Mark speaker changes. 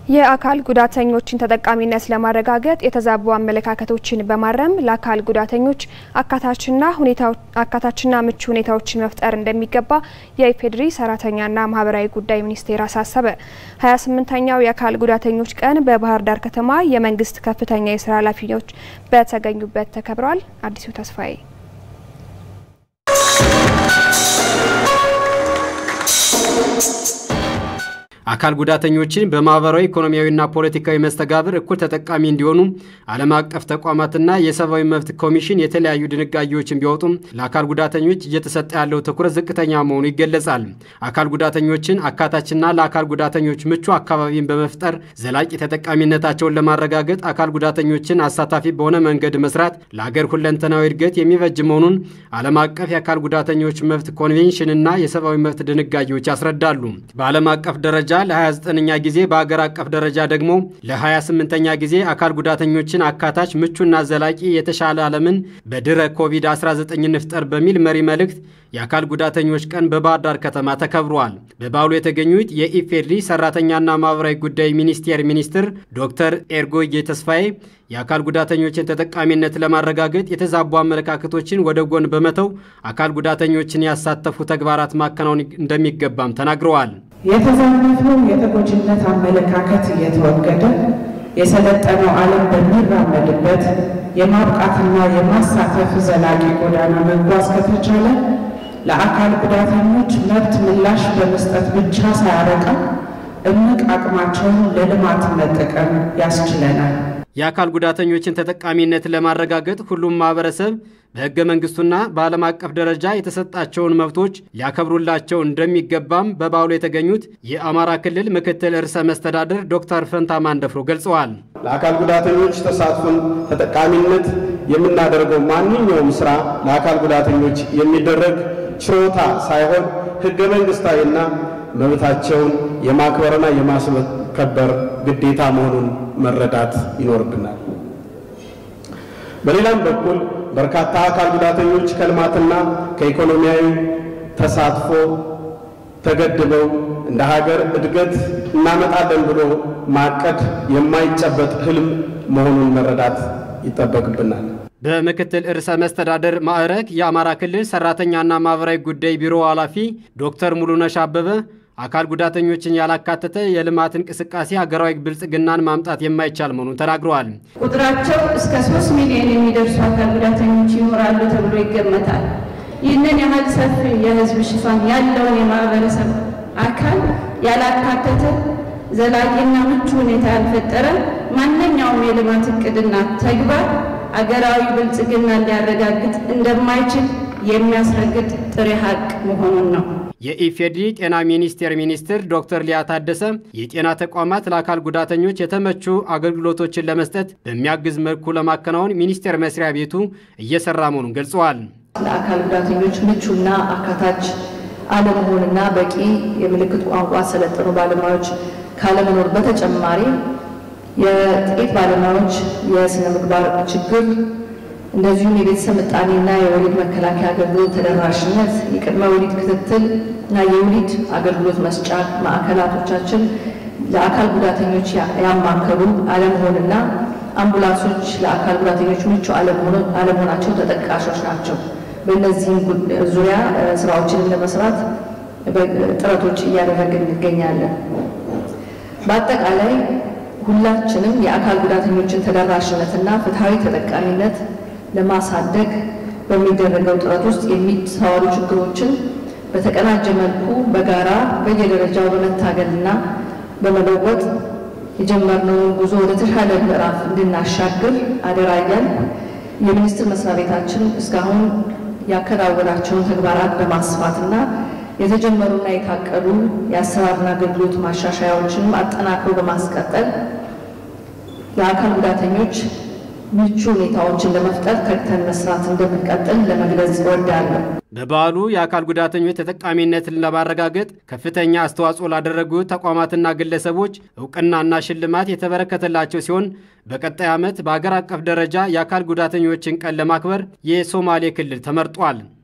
Speaker 1: የአካል ጉዳተኞችን ተጠቃሚነት ለማረጋገጥ የተዛቡ አመለካከቶችን በማረም ለአካል ጉዳተኞች አካታችና ምቹ ሁኔታዎችን መፍጠር እንደሚገባ የኢፌዴሪ ሰራተኛና ማህበራዊ ጉዳይ ሚኒስቴር አሳሰበ። 28ኛው የአካል ጉዳተኞች ቀን በባህር ዳር ከተማ የመንግስት ከፍተኛ የስራ ኃላፊዎች በተገኙበት ተከብረዋል። አዲሱ ተስፋዬ
Speaker 2: አካል ጉዳተኞችን በማህበራዊ ኢኮኖሚያዊና ፖለቲካዊ መስተጋብር እኩል ተጠቃሚ እንዲሆኑ ዓለም አቀፍ ተቋማትና የሰብአዊ መብት ኮሚሽን የተለያዩ ድንጋጌዎችን ቢወጡም ለአካል ጉዳተኞች እየተሰጠ ያለው ትኩረት ዝቅተኛ መሆኑ ይገለጻል። አካል ጉዳተኞችን አካታችና ለአካል ጉዳተኞች ምቹ አካባቢን በመፍጠር ዘላቂ ተጠቃሚነታቸውን ለማረጋገጥ አካል ጉዳተኞችን አሳታፊ በሆነ መንገድ መስራት ለአገር ሁለንተናዊ እድገት የሚበጅ መሆኑን ዓለም አቀፍ የአካል ጉዳተኞች መብት ኮንቬንሽንና የሰብአዊ መብት ድንጋጌዎች ያስረዳሉ። በዓለም አቀፍ ደረጃ ለ29ኛ ጊዜ በአገር አቀፍ ደረጃ ደግሞ ለ28ኛ ጊዜ አካል ጉዳተኞችን አካታች ምቹና ዘላቂ የተሻለ ዓለምን በድረ ኮቪድ-19 እንፍጠር በሚል መሪ መልእክት የአካል ጉዳተኞች ቀን በባህር ዳር ከተማ ተከብሯል። በበዓሉ የተገኙት የኢፌዴሪ ሰራተኛና ማህበራዊ ጉዳይ ሚኒስቴር ሚኒስትር ዶክተር ኤርጎጌ ተስፋዬ የአካል ጉዳተኞችን ተጠቃሚነት ለማረጋገጥ የተዛቡ አመለካከቶችን ወደ ጎን በመተው አካል ጉዳተኞችን ያሳተፉ ተግባራት ማከናወን እንደሚገባም ተናግረዋል።
Speaker 3: የተዛነፈው የተጎጂነት አመለካከት እየተወገደ የሰለጠነው ዓለም በሚራመድበት የማብቃትና የማሳተፍ ዘላቂ ጎዳና መጓዝ ከተቻለ ለአካል ጉዳተኞች መብት ምላሽ በመስጠት ብቻ ሳያበቃ እምቅ አቅማቸውን ለልማት መጠቀም ያስችለናል።
Speaker 2: የአካል ጉዳተኞችን ተጠቃሚነት ለማረጋገጥ ሁሉም ማህበረሰብ በሕገ መንግስቱና በዓለም አቀፍ ደረጃ የተሰጣቸውን መብቶች ሊያከብሩላቸው እንደሚገባም በበዓሉ የተገኙት የአማራ ክልል ምክትል ርዕሰ መስተዳድር ዶክተር ፈንታ ማንደፍሮ ገልጸዋል።
Speaker 4: ለአካል ጉዳተኞች ተሳትፎን ተጠቃሚነት የምናደርገው ማንኛውም ስራ ለአካል ጉዳተኞች የሚደረግ ችሮታ ሳይሆን ሕገ መንግስታዊና መብታቸውን የማክበርና የማስከበር ግዴታ መሆኑን መረዳት ይኖርብናል። በሌላም በኩል በርካታ አካል ጉዳተኞች ከልማትና ከኢኮኖሚያዊ ተሳትፎ ተገድበው እንደ ሀገር እድገት እናመጣለን ብሎ ማቀድ የማይጨበጥ ህልም መሆኑን መረዳት ይጠበቅብናል።
Speaker 2: በምክትል ርዕሰ መስተዳደር ማዕረግ የአማራ ክልል ሰራተኛና ማህበራዊ ጉዳይ ቢሮ ኃላፊ ዶክተር ሙሉነሽ አበበ አካል ጉዳተኞችን ያላካተተ የልማት እንቅስቃሴ ሀገራዊ ብልጽግናን ማምጣት የማይቻል መሆኑን ተናግረዋል።
Speaker 5: ቁጥራቸው እስከ ሶስት ሚሊዮን የሚደርሱ አካል ጉዳተኞች ይኖራሉ ተብሎ ይገመታል። ይህንን ያህል ሰፊ የህዝብ ሽፋን ያለውን የማህበረሰብ አካል ያላካተተ ዘላቂና ምቹ ሁኔታ ያልፈጠረ ማንኛውም የልማት እቅድና ተግባር አገራዊ ብልጽግናን ሊያረጋግጥ እንደማይችል የሚያስረግጥ ጥሬ ሀቅ መሆኑን ነው።
Speaker 2: የኢፌዴሪ ጤና ሚኒስቴር ሚኒስትር ዶክተር ሊያ ታደሰ የጤና ተቋማት ለአካል ጉዳተኞች የተመቹ አገልግሎቶችን ለመስጠት በሚያግዝ መልኩ ለማከናወን ሚኒስቴር መስሪያ ቤቱ እየሰራ መሆኑን ገልጸዋል።
Speaker 6: ለአካል ጉዳተኞች ምቹና አካታች አለመሆንና በቂ የምልክት ቋንቋ ሰለጠኑ ባለሙያዎች ካለመኖር በተጨማሪ የጥቂት ባለሙያዎች የስነ ምግባር ችግር እንደዚሁም የቤተሰብ ምጣኔና የወሊድ መከላከያ አገልግሎት ተደራሽነት፣ የቅድመ ወሊድ ክትትል እና የወሊድ አገልግሎት መስጫ ማዕከላቶቻችን ለአካል ጉዳተኞች ያማከሉ አለመሆንና አምቡላንሶች ለአካል ጉዳተኞች ምቹ አለመሆናቸው ተጠቃሾች ናቸው። በእነዚህም ዙሪያ ስራዎችን ለመስራት ጥረቶች እያደረግን እንገኛለን። በአጠቃላይ ሁላችንም የአካል ጉዳተኞችን ተደራሽነትና ፍትሐዊ ተጠቃሚነት ለማሳደግ በሚደረገው ጥረት ውስጥ የሚስተዋሉ ችግሮችን በተቀናጀ መልኩ በጋራ በየደረጃው በመታገልና በመለወጥ የጀመርነውን ጉዞ ወደ ተሻለ ምዕራፍ እንድናሻግር አደራ እያል የሚኒስቴር መስሪያ ቤታችን እስካሁን ያከናወናቸውን ተግባራት በማስፋትና የተጀመሩና የታቀዱ የአሰራርና አገልግሎት ማሻሻያዎችንም አጠናክሮ በማስቀጠል ለአካል ጉዳተኞች ምቹ ሁኔታዎችን ለመፍጠር ተግተን መስራት እንደምንቀጥል ለመግለጽ እወዳለሁ።
Speaker 2: በበዓሉ የአካል ጉዳተኞች ተጠቃሚነትን ለማረጋገጥ ከፍተኛ አስተዋጽኦ ላደረጉ ተቋማትና ግለሰቦች እውቅናና ሽልማት የተበረከተላቸው ሲሆን በቀጣይ ዓመት በአገር አቀፍ ደረጃ የአካል ጉዳተኞችን ቀን ለማክበር የሶማሌ ክልል ተመርጧል።